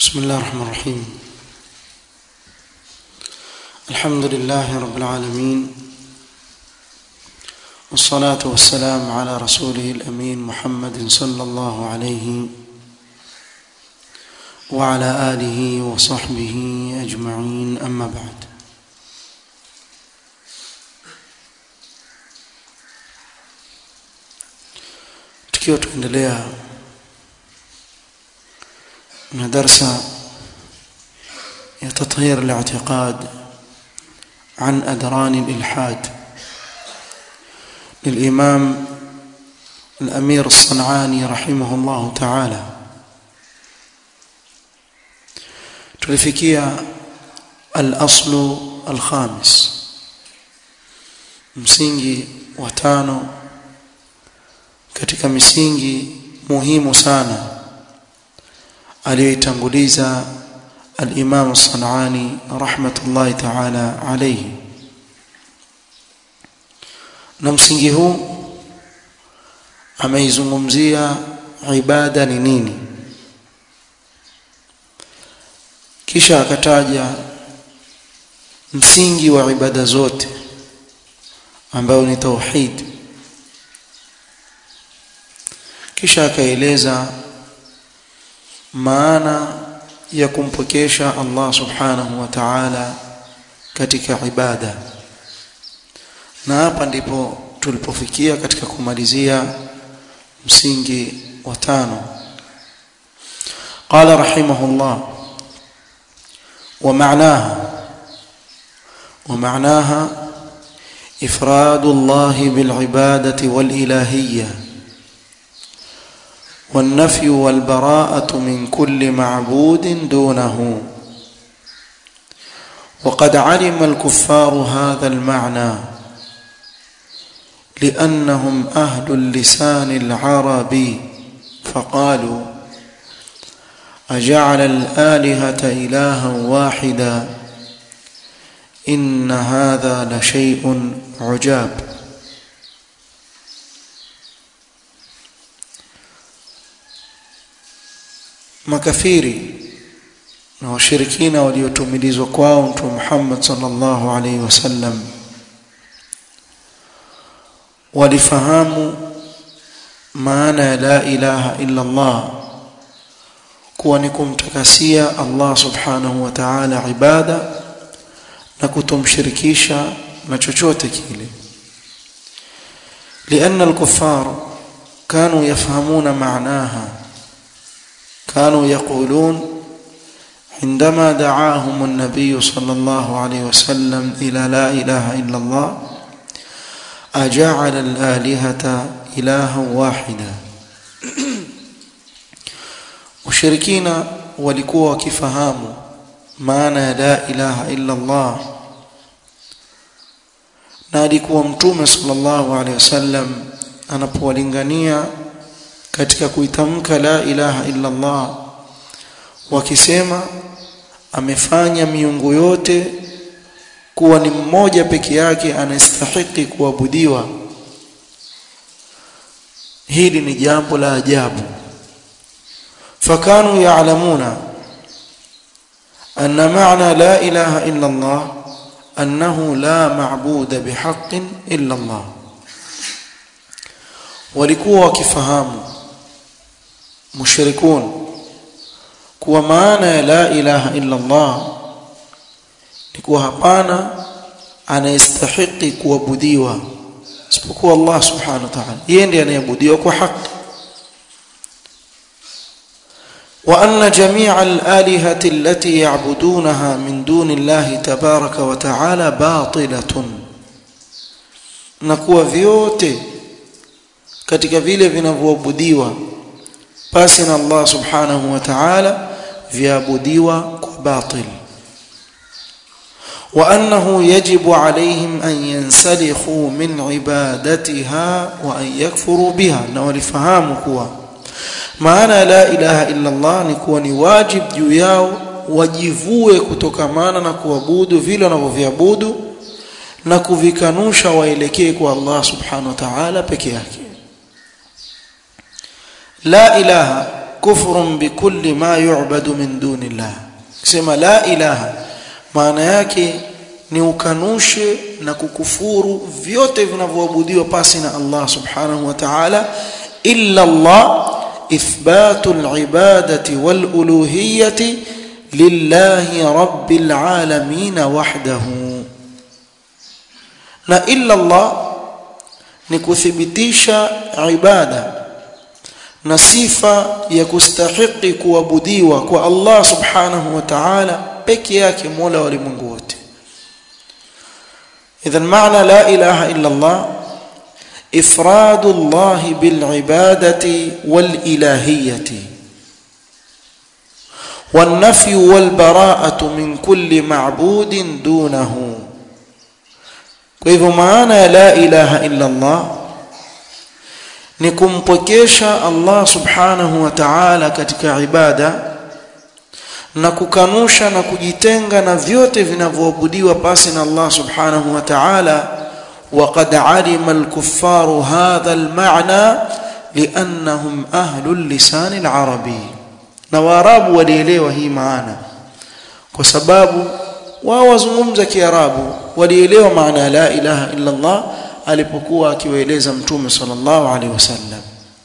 بسم الله الرحمن الرحيم الحمد لله رب العالمين والصلاة والسلام على رسوله الأمين محمد صلى الله عليه وعلى آله وصحبه أجمعين أما بعد tukiwa tuendelea na darsa ya tathhir al-i'tiqad عن أدران الإلحاد للإمام الأمير الصنعاني رحمه الله تعالى tulifikia al-aslu al-khamis msingi wa tano katika misingi muhimu sana aliyoitanguliza al-Imam Sanani rahmatullahi ta'ala alayhi na msingi huu ameizungumzia ibada ni nini kisha akataja msingi wa ibada zote ambayo ni tauhid kisha akaeleza maana ya kumpokesha Allah subhanahu wa ta'ala katika ibada na hapa ndipo tulipofikia katika kumalizia msingi wa tano قال رحمه الله ومعناها ومعناها إفراد الله بالعبادة والإلهية والنفي والبراءة من كل معبود دونه وقد علم الكفار هذا المعنى لأنهم أهل اللسان العربي فقالوا أجعل الآلهة إلها واحدا إن هذا لشيء عجاب makafiri na washirikina waliotumilizwa kwao mtume Muhammad sallallahu alaihi wasallam walifahamu maana ya la ilaha illa Allah kuwa ni kumtakasia Allah subhanahu wa ta'ala ibada na kutomshirikisha na chochote kile لأن الكفار كانوا يفهمون معناها كانوا يقولون عندما دعاهم النبي صلى الله عليه وسلم إلى لا إله إلا الله أجعل الآلهة إلها واحدا وشركين walikuwa wakifahamu maana ya la ilaha illa Allah na alikuwa mtume sallallahu alaihi wasallam anapowalingania katika kuitamka la ilaha illa Allah wakisema amefanya miungu yote kuwa ni mmoja peke yake anastahili kuabudiwa hili ni jambo la ajabu fakanu ya'lamuna anna ma'na la ilaha illa Allah annahu la ma'buda bihaqqin illa Allah walikuwa wakifahamu mushrikun kuwa maana ya la ilaha illa Allah ni kuwa hapana anayestahili kuabudiwa isipokuwa Allah subhanahu wa ta'ala yeye ndiye anayeabudiwa kwa haki وأن جميع الآلهة التي يعبدونها من دون الله تبارك وتعالى باطلة نكوا vyote katika vile vinavyoabudiwa pasi na Allah subhanahu wa ta'ala viabudiwa kwa batil wa annahu yajibu alayhim an yansalikhu min ibadatiha wa an yakfuru biha na walifahamu kuwa maana la ilaha illa Allah ni kuwa ni wajib juu yao wajivue kutokamana na kuabudu vile wanavyoviabudu na kuvikanusha waelekee kwa Allah subhanahu wa ta'ala peke yake la ilaha kufrun bikulli ma yu'badu min dunillah kusema la ilaha maana yake ni ukanushe na kukufuru vyote vinavyoabudiwa pasi na Allah subhanahu wa ta'ala illa Allah ithbatu al-ibadati wal-uluhiyyati lillahi rabbil alamin wahdahu na illa Allah ni kuthibitisha ibada na sifa ya kustahiki kuabudiwa kwa Allah subhanahu wa ta'ala peke yake mola wa ulimwengu wote idhan maana la ilaha illa Allah إفراد الله بالعبادة والإلهية والنفي والبراءة من كل معبود دونه كيف معنى لا إله إلا الله nikumpokesha Allah subhanahu wa ta'ala katika ibada na kukanusha na kujitenga na vyote vinavyoabudiwa pasi na Allah subhanahu wa ta'ala وقد علم الكفار هذا المعنى لأنهم أهل اللسان العربي نواراب وليلوا هي معانا وسباب wawazungumza kiarabu walielewa maana la ilaha illa Allah alipokuwa akiwaeleza mtume sallallahu alaihi wasallam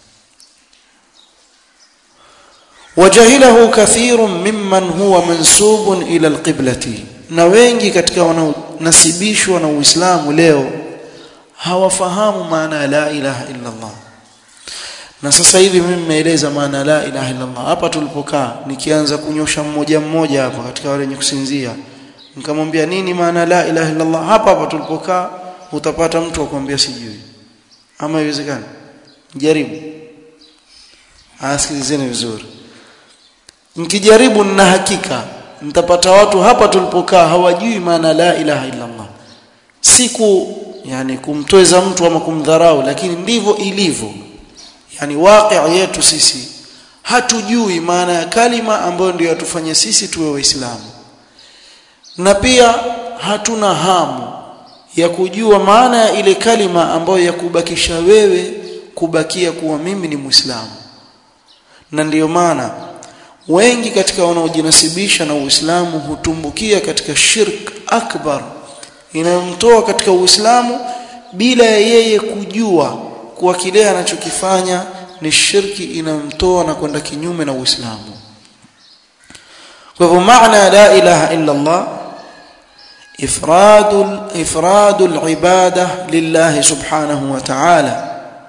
wajahilahu kathirun mimman huwa mansubun ila alqiblati na wengi katika wanaonasibishwa na Uislamu leo hawafahamu maana ya la ilaha illa Allah na sasa hivi mimi nimeeleza maana la ilaha illa Allah hapa tulipokaa nikianza kunyosha mmoja mmoja hapa katika wale wenye kusinzia nikamwambia nini maana la ilaha illa Allah hapa hapa tulipokaa utapata mtu akwambia sijui ama iwezekani jaribu asikilizeni vizuri mkijaribu na hakika mtapata watu hapa tulipokaa hawajui maana la ilaha illa Allah siku yani kumtweza mtu ama kumdharau lakini ndivyo ilivyo yani waqi' yetu sisi hatujui maana ya kalima ambayo ndio yatufanya sisi tuwe waislamu na pia hatuna hamu ya kujua maana ya ile kalima ambayo yakubakisha wewe kubakia kuwa mimi ni muislamu na ndiyo maana wengi katika wanaojinasibisha na Uislamu hutumbukia katika shirk akbar inayomtoa katika Uislamu bila ya yeye kujua kuwa kile anachokifanya ni shirki inayomtoa na kwenda kinyume na Uislamu. Kwa hivyo maana la ilaha illa Allah ifradul ifradul ibada lillah subhanahu wa ta'ala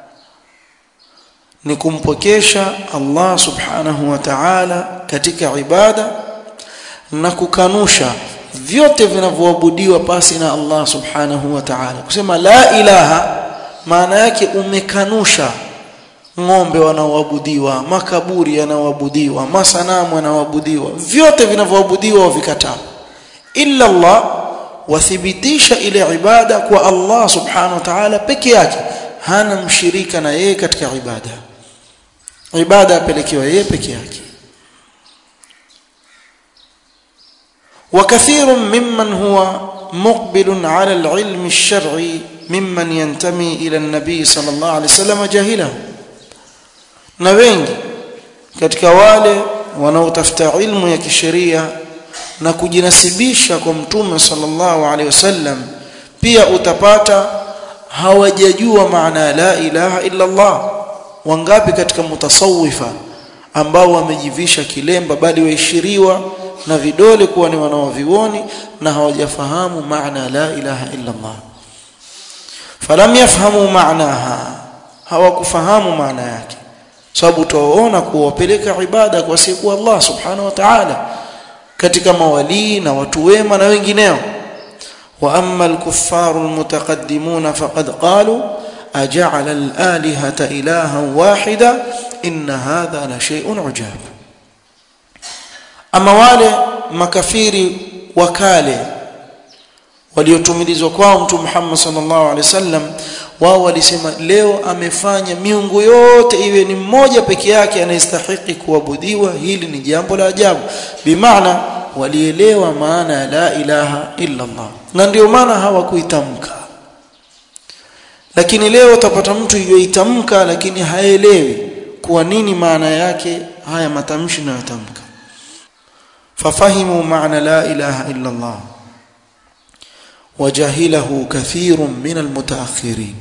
ni kumpokesha Allah subhanahu wa ta'ala katika ibada na kukanusha vyote vinavyoabudiwa pasi na Allah subhanahu wa ta'ala kusema la ilaha maana yake umekanusha ng'ombe wanaoabudiwa makaburi yanaoabudiwa masanamu yanaoabudiwa vyote vinavyoabudiwa wavikataa illa Allah wathibitisha ile ibada kwa Allah subhanahu wa ta'ala peke yake hana mshirika na yeye katika ibada ibada apelekewa yeye peke yake وكثير ممن هو مقبل على العلم الشرعي ممن ينتمي إلى النبي صلى الله عليه وسلم جاهله na wengi katika wale wanaotafuta ilmu ya kisheria na kujinasibisha kwa mtume sallallahu alaihi wasallam pia utapata hawajajua maana la ilaha illa Allah wangapi katika mutasawifa ambao wamejivisha kilemba bali waishiriwa na vidole kuwa ni wanaovioni na hawajafahamu maana la ilaha illa Allah falam yafhamu maanaha hawakufahamu maana yake sababu tuwaona kuwapeleka ibada kwa siku Allah subhanahu wa ta'ala katika mawalii na watu wema na wengineo wa amma al-kuffaru al-mutaqaddimuna faqad qalu aja'ala al-alihata ilahan wahida inna hadha la shay'un ujab ama wale makafiri wakale waliotumilizwa kwao mtu Muhammad sallallahu alaihi wasallam wao walisema leo amefanya miungu yote iwe ni mmoja peke yake anayestahili kuabudiwa hili ni jambo la ajabu bimaana walielewa maana ya la ilaha illa Allah na ndio maana hawakuitamka lakini leo utapata mtu yoitamka lakini haelewi kuwa nini maana yake haya matamshi na yatamka fafahimu maana la ilaha illa Allah wajahilahu kathirun min almutaakhirin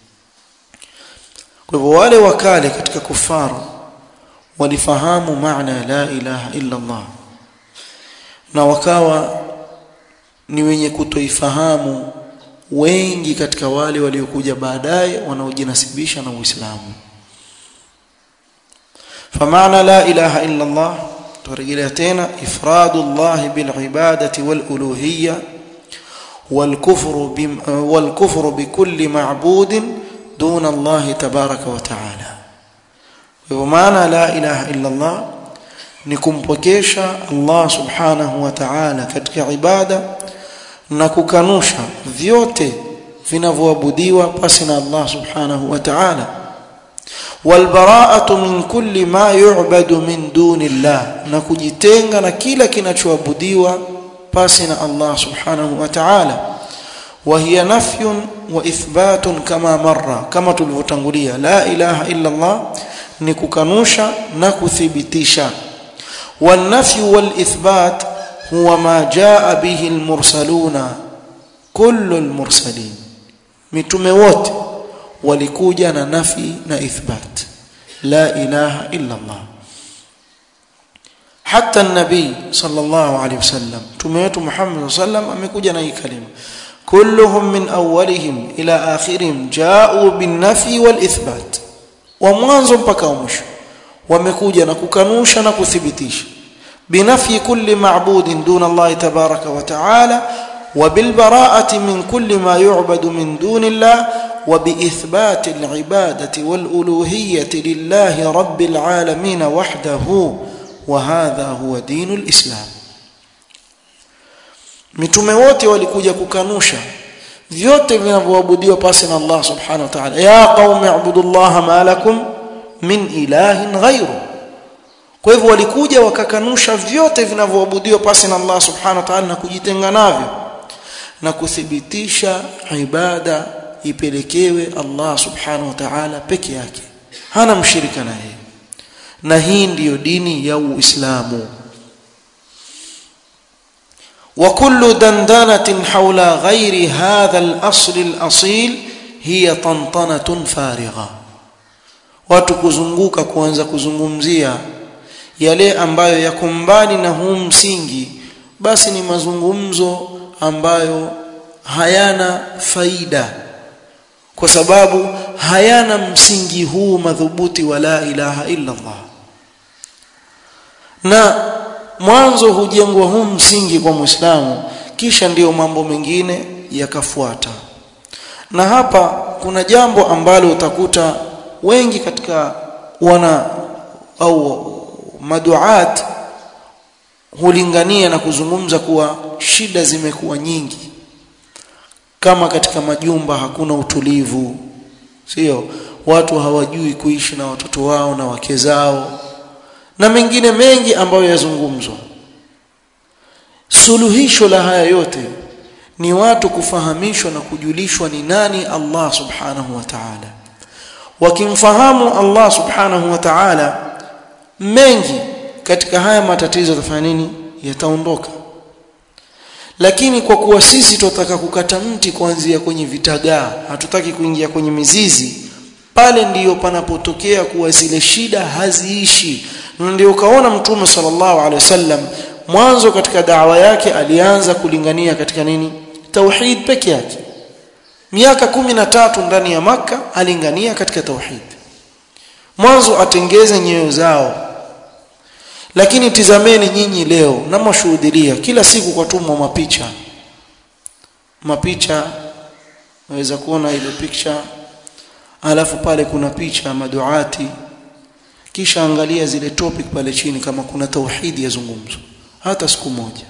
kwa hivyo wale wakale katika kufaru walifahamu maana la ilaha illa Allah na wakawa ni wenye kutoifahamu wengi katika wale waliokuja baadaye wanaojinasibisha na Uislamu فمعنى لا إله إلا الله ترجلتين إفراد الله بالعبادة والألوهية والكفر, بم والكفر بكل معبود دون الله تبارك وتعالى ومعنى لا إله إلا الله نكمبكيشا الله سبحانه وتعالى katika ibada na kukanusha vyote vinavyoabudiwa pasi na Allah subhanahu wa ta'ala walbara'atu min kulli ma yu'badu min duni Allah na kujitenga na kila kinachoabudiwa pasi na Allah subhanahu wa ta'ala wa hiya nafyun wa ithbatun kama marra kama tulivyotangulia la ilaha illa Allah ni kukanusha na kuthibitisha والنفي والإثبات هو ما جاء به المرسلون كل المرسلين mitume wote walikuja na nafi na ithbat la ilaha illa Allah hata nabii sallallahu alayhi wasallam mtume wetu Muhammad sallam amekuja na hii kalima kulluhum min awwalihim ila akhirihim ja'u bin nafi wal ithbat wa mwanzo mpaka mwisho wamekuja na kukanusha na kuthibitisha binafi kulli ma'budin duna Allah tabaraka wa ta'ala وبالبراءة من كل ما يعبد من دون الله وبإثبات العبادة والألوهية لله رب العالمين وحده وهذا هو دين الإسلام mitume wote walikuja kukanusha vyote vinavyoabudiwa pasi na Allah subhanahu wa ta'ala ya qaumi ibudullaha ma lakum min ilahin ghayru kwa hivyo walikuja wakakanusha vyote vinavyoabudiwa pasi na Allah subhanahu wa ta'ala na kujitenga navyo na kuthibitisha ibada ipelekewe Allah subhanahu wa ta'ala peke yake hana mshirika na yeye na hii ndiyo dini ya Uislamu وكل دندنة حول غير هذا الأصل الأصيل هي طنطنة فارغة watu kuzunguka kuanza kuzungumzia yale ambayo yako mbali na huu msingi basi ni mazungumzo ambayo hayana faida kwa sababu hayana msingi huu madhubuti wa la ilaha illa Allah na mwanzo hujengwa huu msingi kwa Muislamu kisha ndiyo mambo mengine yakafuata na hapa kuna jambo ambalo utakuta wengi katika wana au maduat hulingania na kuzungumza kuwa shida zimekuwa nyingi kama katika majumba hakuna utulivu sio watu hawajui kuishi na watoto wao na wake zao na mengine mengi ambayo yazungumzwa suluhisho la haya yote ni watu kufahamishwa na kujulishwa ni nani Allah subhanahu wa ta'ala wakimfahamu Allah subhanahu wa ta'ala mengi katika haya matatizo yatafanya nini yataondoka lakini kwa kuwa sisi tunataka kukata mti kuanzia kwenye vitagaa hatutaki kuingia kwenye mizizi pale ndiyo panapotokea kuwa zile shida haziishi na ndio ukaona mtume sallallahu alaihi wasallam mwanzo katika dawa yake alianza kulingania katika nini tauhid peke yake miaka kumi na tatu ndani ya maka alingania katika tauhid mwanzo atengeze nyoyo zao lakini tizameni nyinyi leo na mashuhudilia kila siku kwa tumwa mapicha mapicha naweza kuona ile picha alafu pale kuna picha maduati kisha angalia zile topic pale chini kama kuna tauhidi yazungumzwa hata siku moja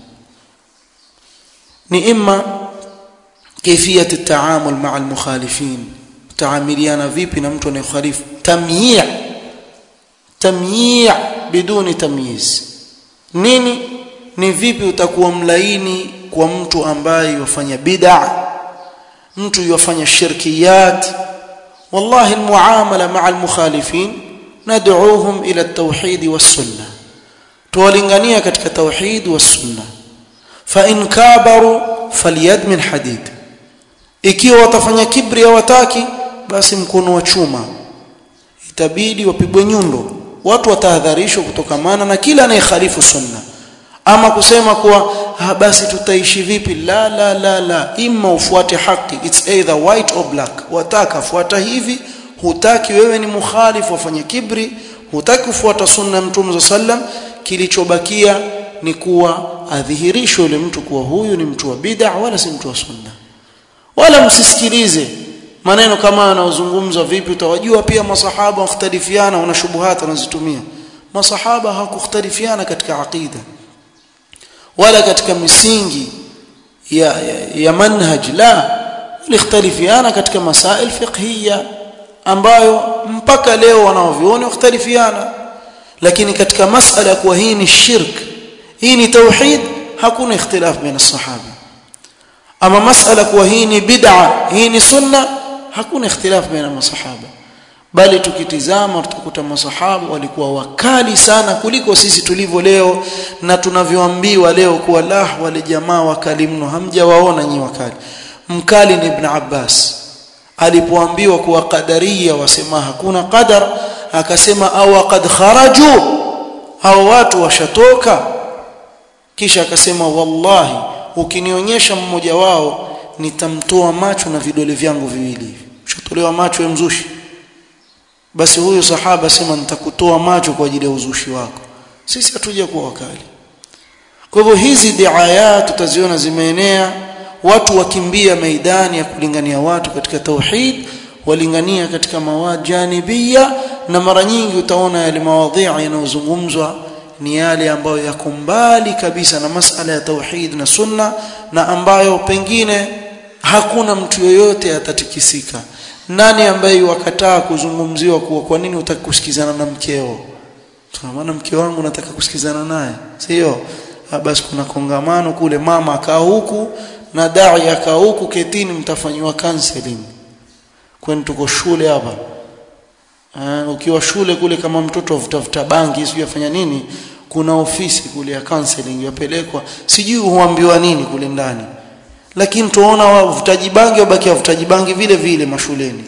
ni imma كيفيه التعامل مع المخالفين تعامليana vipi na mtu anayekhalifu tamyi' tamyi' biduni tamyiz nini ni vipi utakuwa mlaini kwa mtu ambaye yafanya bid'a mtu yafanya shirkiyat wallahi almuamala ma'a almukhalifin nad'uuhum ila at-tauhid was-sunnah tuwalingania katika tauhid was-sunnah fa in kabaru falyad min hadid ikiwa watafanya kibri hawataki basi mkono wa chuma itabidi wapigwe nyundo watu watahadharishwa kutokamana na kila anayekhalifu sunna ama kusema kuwa ah, basi tutaishi vipi la la la la imma ufuate haki it's either white or black wataka fuata hivi hutaki wewe ni mukhalifu wafanye kibri hutaki kufuata sunna ya mtume sallam kilichobakia ni kuwa adhihirishwe yule mtu kuwa huyu ni mtu wa bid'a wala si mtu wa sunna wala msisikilize maneno kama yanayozungumzwa vipi utawajua pia masahaba wakhtalifiana wana shubuhat wanazitumia masahaba hawakukhtalifiana katika aqida wala katika misingi ya, ya, ya manhaj la walikhtalifiana katika masail fiqhiyya ambayo mpaka leo wanaoviona wakhtalifiana lakini katika masala kuwa hii ni shirk hii ni tauhid hakuna ikhtilaf baina sahaba ama masala kuwa hii ni bid'a hii ni sunna hakuna ikhtilaf baina masahaba bali tukitizama tutakuta masahaba walikuwa wakali sana kuliko sisi tulivyo leo na tunavyoambiwa leo kuwa la wale jamaa wakali mno hamjawaona nyi wakali mkali ni ibn Abbas alipoambiwa kuwa qadaria wasema hakuna qadar akasema au qad kharaju hao watu washatoka kisha akasema wallahi ukinionyesha mmoja wao nitamtoa macho na vidole vyangu viwili hivi ushatolewa macho ya mzushi basi huyu sahaba sema nitakutoa macho kwa ajili ya uzushi wako sisi hatuja kuwa wakali kwa hivyo hizi diaya tutaziona zimeenea watu wakimbia maidani ya kulingania watu katika tauhid walingania katika mawad janibia na mara nyingi utaona yale mawadhi yanayozungumzwa ni yale ambayo yako mbali kabisa na masala ya tauhid na sunna na ambayo pengine hakuna mtu yoyote atatikisika nani ambaye wakataa kuzungumziwa kuwa kwa nini utaki kusikizana na mkeo maana mke wangu nataka kusikizana naye sio basi kuna kongamano kule mama akaa huku na dai akaa huku ketini mtafanywa counseling kwani tuko shule hapa uh, ukiwa shule kule kama mtoto avutafuta bangi sijui afanya nini kuna ofisi kule ya counseling yapelekwa sijui huambiwa nini kule ndani lakini tuona wavutaji bangi wabaki wavutaji bangi vile vile mashuleni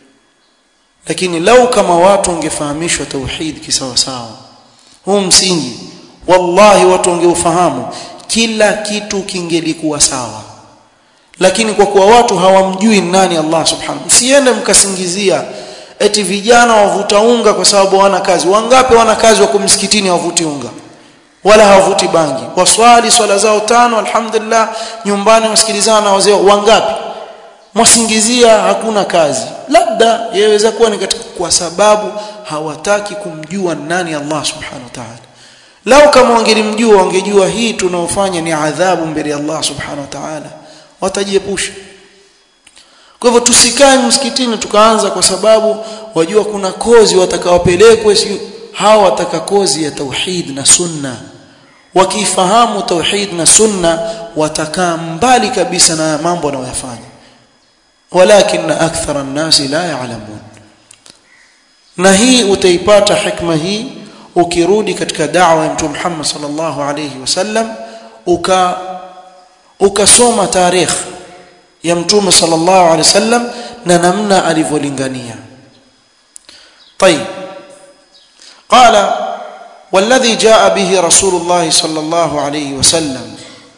lakini lau kama watu wangefahamishwa tauhid kisawa sawa huu msingi wallahi watu wangeufahamu kila kitu kingelikuwa sawa lakini kwa kuwa watu hawamjui nani Allah subhanahu msiende mkasingizia eti vijana wavuta unga kwa sababu hawana kazi wangapi wana kazi wako msikitini hawavuti unga wala hawavuti bangi waswali swala zao tano alhamdulillah nyumbani wasikilizana na wazee wangapi mwasingizia hakuna kazi labda yaweza kuwa ni katika kwa sababu hawataki kumjua nani Allah subhanahu wa ta'ala lau kama wangelimjua wangejua hii tunaofanya ni adhabu mbele ya Allah subhanahu wa ta'ala watajiepusha kwa hivyo tusikae msikitini tukaanza kwa sababu wajua kuna kozi watakaopelekwe si hawa wataka kozi ya tauhid na sunna wakifahamu tauhid na sunna watakaa mbali kabisa na mambo wanayoyafanya walakin akthara an-nasi la ya'lamun na hii utaipata hikma hii ukirudi katika da'wa ya Mtume Muhammad sallallahu alayhi wasallam uka ukasoma tarikh ya Mtume sallallahu alayhi wasallam na namna alivyolingania طيب قال والذي جاء به رسول الله صلى الله عليه وسلم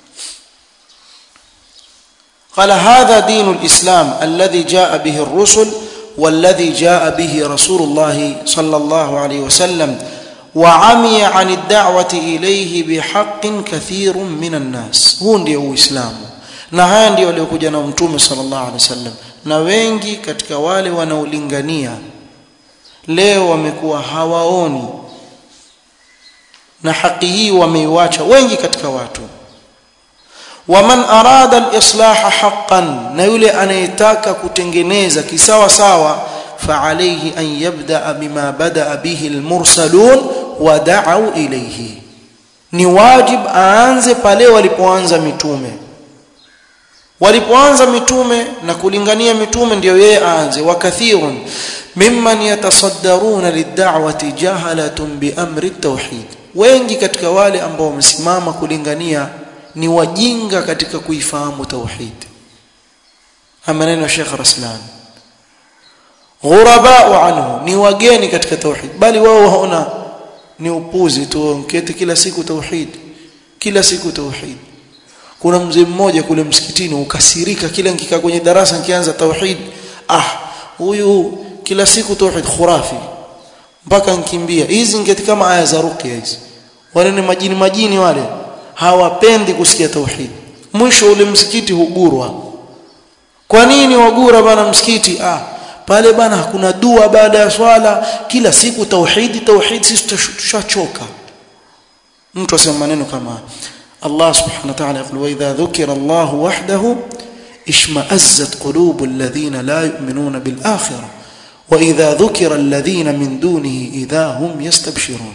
قال هذا دين الإسلام الذي جاء به الرسل والذي جاء به رسول الله صلى الله عليه وسلم وعمي عن الدعوة إليه بحق كثير من الناس هو ndio uislamu na haya ndio waliokuja na mtume sallallahu alaihi wasallam na wengi katika wale wanaolingania leo wamekuwa hawaoni na haki hii wameiacha wengi katika watu waman arada alislaha haqqan na yule anayetaka kutengeneza kisawa sawa فعليه أن يبدأ بما بدأ به المرسلون ودعوا إليه ni wajib aanze pale walipoanza mitume walipoanza mitume na kulingania mitume ndio yeye aanze wakathirun mimman yatasaddaruna lid'awati jahalatun biamri at-tauhid wengi katika wale ambao wamesimama kulingania ni wajinga katika kuifahamu tauhid maneno ya Sheikh Raslan ghurabau anhu ni wageni katika tauhid bali wao waona ni upuzi tu mketi kila siku tauhid kila siku tauhid kuna mzee mmoja kule msikitini ukasirika kila nikikaa kwenye darasa nikianza tauhid ah huyu kila siku tauhid khurafi mpaka nkimbia hizi ngeti kama aya za ruqya hizi wale ni majini majini wale hawapendi kusikia tauhid mwisho ule msikiti hugurwa kwa nini wagura bana msikiti ah pale bana hakuna dua baada ya swala kila siku tauhidi tauhid sisi tushachoka mtu asema maneno kama Allah subhanahu wa ta'ala yaqul wa idha dhukira Allah wahdahu ishma'azzat qulubul ladhina la yu'minuna bil akhirah wa idha dhukira alladhina min dunihi idha hum yastabshirun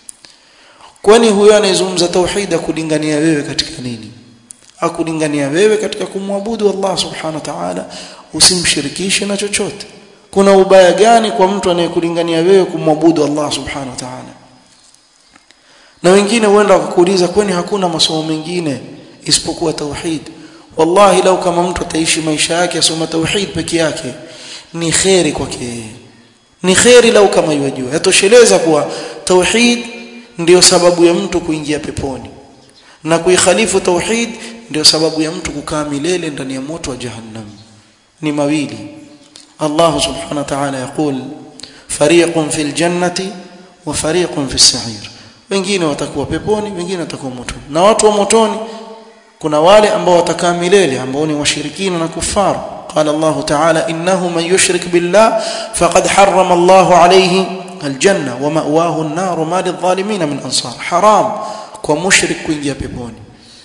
kwani huyo anayezungumza tauhid akulingania wewe katika nini akulingania wewe katika kumwabudu Allah subhanahu wa ta'ala usimshirikishe na chochote kuna ubaya gani kwa mtu anayekulingania wewe kumwabudu Allah subhanahu wa ta'ala na wengine huenda wakakuuliza kwani hakuna masomo mengine isipokuwa tauhid wallahi lau kama mtu ataishi maisha yake asoma tauhid peke yake ni khairi kwake ni khairi lau kama yajua yatosheleza kuwa tauhid ndiyo sababu ya mtu kuingia peponi na kuikhalifu tauhid ndio sababu ya mtu kukaa milele ndani ya moto wa jahannam ni mawili Allah subhanahu wa ta'ala yakul fariqun fil jannati wa fariqun fis sa'ir wengine watakuwa peponi wengine watakuwa motoni na watu wa motoni kuna wale ambao watakaa milele ambao ni washirikina na kufar قال الله تعالى إنه من يشرك بالله فقد حرم الله عليه الجنة ومأواه النار ما للظالمين من أنصار حرام ومشرك كوينجيا بيبوني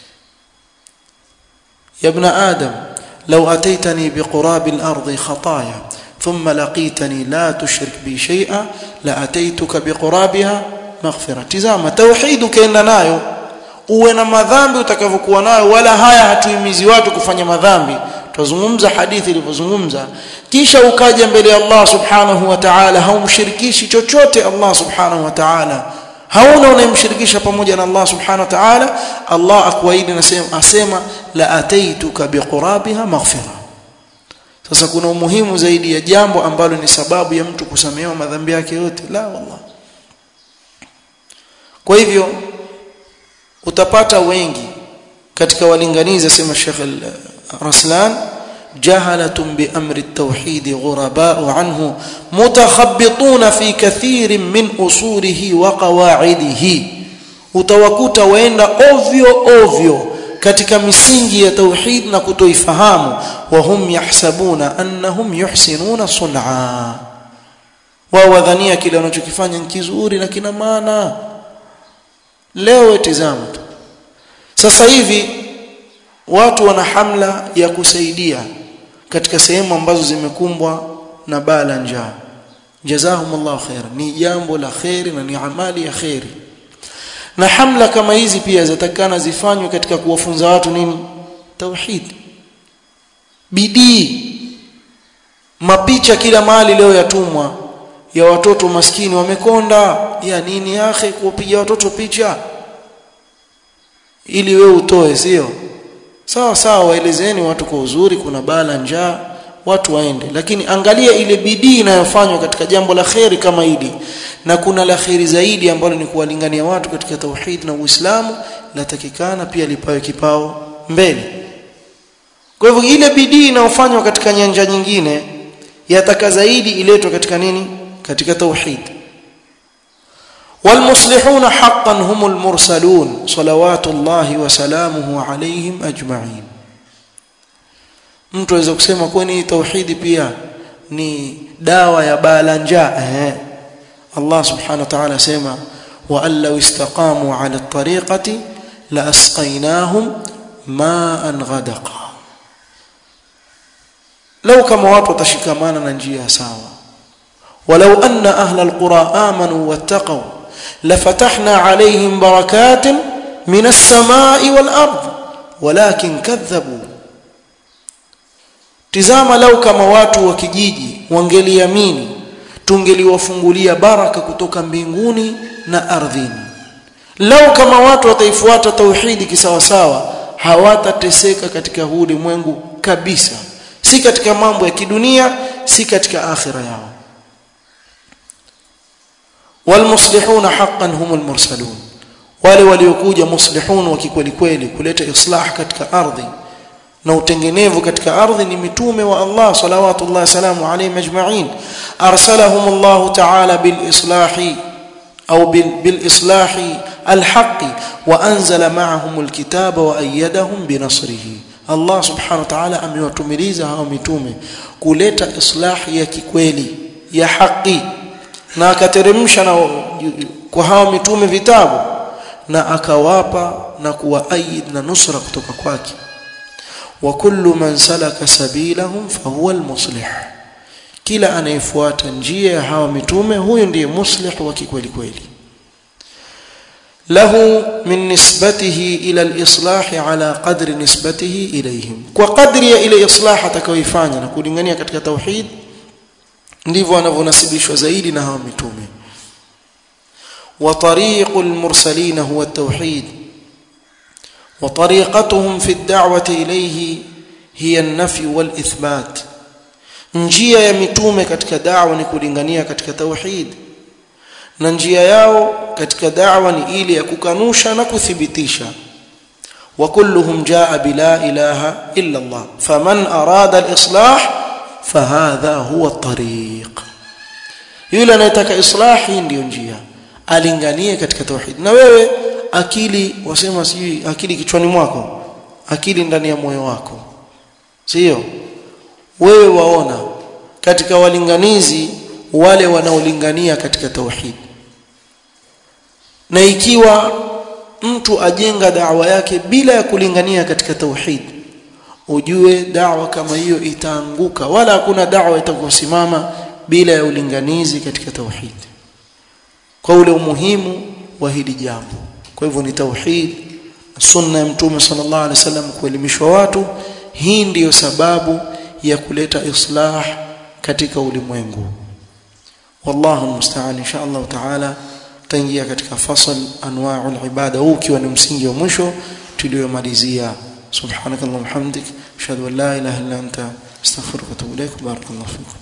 يا ابن آدم لو أتيتني بقراب الأرض خطايا ثم لقيتني لا تشرك بي شيئا لأتيتك بقرابها maghfira tizama tauhid ukaenda nayo uwe na madhambi utakavyokuwa nayo wala haya hatuhimizi watu kufanya madhambi tuzungumza hadithi ilivyozungumza kisha ukaja mbele ya Allah subhanahu wa ta'ala haumshirikishi chochote Allah subhanahu wa ta'ala hauna unayemshirikisha pamoja na Allah subhanahu wa ta'ala Allah akuahidi nasema asema la ataituka biqurabiha maghfira sasa kuna umuhimu zaidi ya jambo ambalo ni sababu ya mtu kusamehewa madhambi yake yote la wallah kwa hivyo utapata wengi katika walinganizi sema Sheikh Raslan jahalatun bi amri at-tauhid ghuraba'u anhu mutakhabbituna fi kathirin min usulihi wa qawaidihi utawakuta waenda ovyo ovyo katika misingi ya tauhid na kutoifahamu wa hum yahsabuna annahum yuhsinuna sun'a wao wadhania kile wanachokifanya ni kizuri na kina maana leo tizama tu sasa hivi watu wana hamla ya kusaidia katika sehemu ambazo zimekumbwa na baa la njaa jazahumullahu khair ni jambo la khairi na ni amali ya khairi na hamla kama hizi pia zatakana zifanywe katika kuwafunza watu nini tauhid bidii mapicha kila mahali leo yatumwa ya watoto maskini wamekonda ya nini yake kupiga watoto picha ili we utoe sio sawa sawa waelezeni watu kwa uzuri kuna bala njaa watu waende lakini angalia ile bidii inayofanywa katika jambo la kheri kama hili na kuna la kheri zaidi ambalo ni kuwalingania watu katika tauhid na Uislamu latakikana pia lipawe kipao mbele kwa hivyo ile bidii inayofanywa katika nyanja nyingine yataka zaidi iletwe katika nini katika tauhid والمصلحون حقا هم المرسلون صلوات الله وسلامه عليهم اجمعين mtu aweza kusema kwani tauhidi pia ni dawa ya bala njaa eh Allah subhanahu wa ta'ala sema wa allau istaqamu ala at-tariqati la asqaynahum ma'an ghadaqa law kama watu watashikamana na njia sawa ولو أن أهل القرى آمنوا واتقوا لفتحنا عليهم بركات من السماء والأرض ولكن كذبوا tizama lau kama watu wa kijiji wangeliamini tungeliwafungulia baraka kutoka mbinguni na ardhini lau kama watu wataifuata tauhidi kisawasawa hawatateseka katika huu ulimwengu kabisa si katika mambo ya kidunia si katika akhira yao walmuslihuna haqqan humul mursalun wale waliokuja muslihun wa kikweli kweli kuleta islah katika ardhi na utengenevu katika ardhi ni mitume wa Allah salawatullah salamu alayhi majma'in arsalahum Allah ta'ala bil islahi au bil islahi الحق وانزل معهم الكتاب وايدهم بنصره Allah subhanahu wa ta'ala amewatumiliza hao mitume kuleta islahi ya kikweli ya haki na akateremsha na kwa hao mitume vitabu na akawapa na kuwaayid na nusra kutoka kwake wa kullu man salaka sabilahum fahuwa almuslih kila anayefuata njia ya hawa mitume huyo ndiye muslih wa kikweli kweli له من نسبته إلى الإصلاح على قدر نسبته إليهم وقدر إلى إصلاح تكويفanya na kulingania katika tauhid ndivyo anavyonasibishwa zaidi na hawa mitume وطريق المرسلين هو التوحيد وطريقتهم في الدعوة إليه هي النفي والإثبات njia ya mitume katika da'wa ni kulingania katika tauhid na njia yao katika da'wa ni ile ya kukanusha na kuthibitisha wa kulluhum jaa bila ilaha illa Allah faman arada al-islah fahadha huwa at-tariq yule anayetaka islah hii ndiyo njia alinganie katika tauhid na wewe akili wasema sijui akili kichwani mwako akili ndani ya moyo wako sio wewe waona katika walinganizi wale wanaolingania katika tauhid na ikiwa mtu ajenga da'wa yake bila ya kulingania katika tauhid ujue da'wa kama hiyo itaanguka wala hakuna da'wa itakosimama bila ya ulinganizi katika tauhid kwa ule umuhimu wa hili jambo kwa hivyo ni tauhid sunna ya mtume sallallahu alaihi wasallam kuelimishwa watu hii ndiyo sababu ya kuleta islah katika ulimwengu wallahu musta'an insha Allah taala taingia katika fasal anwa'ul ibada huu ukiwa ni msingi wa mwisho tuliyomalizia subhanakallahumma hamdik ashhadu an la ilaha illa anta astaghfiruka wa atubu ilaik barakallahu fikum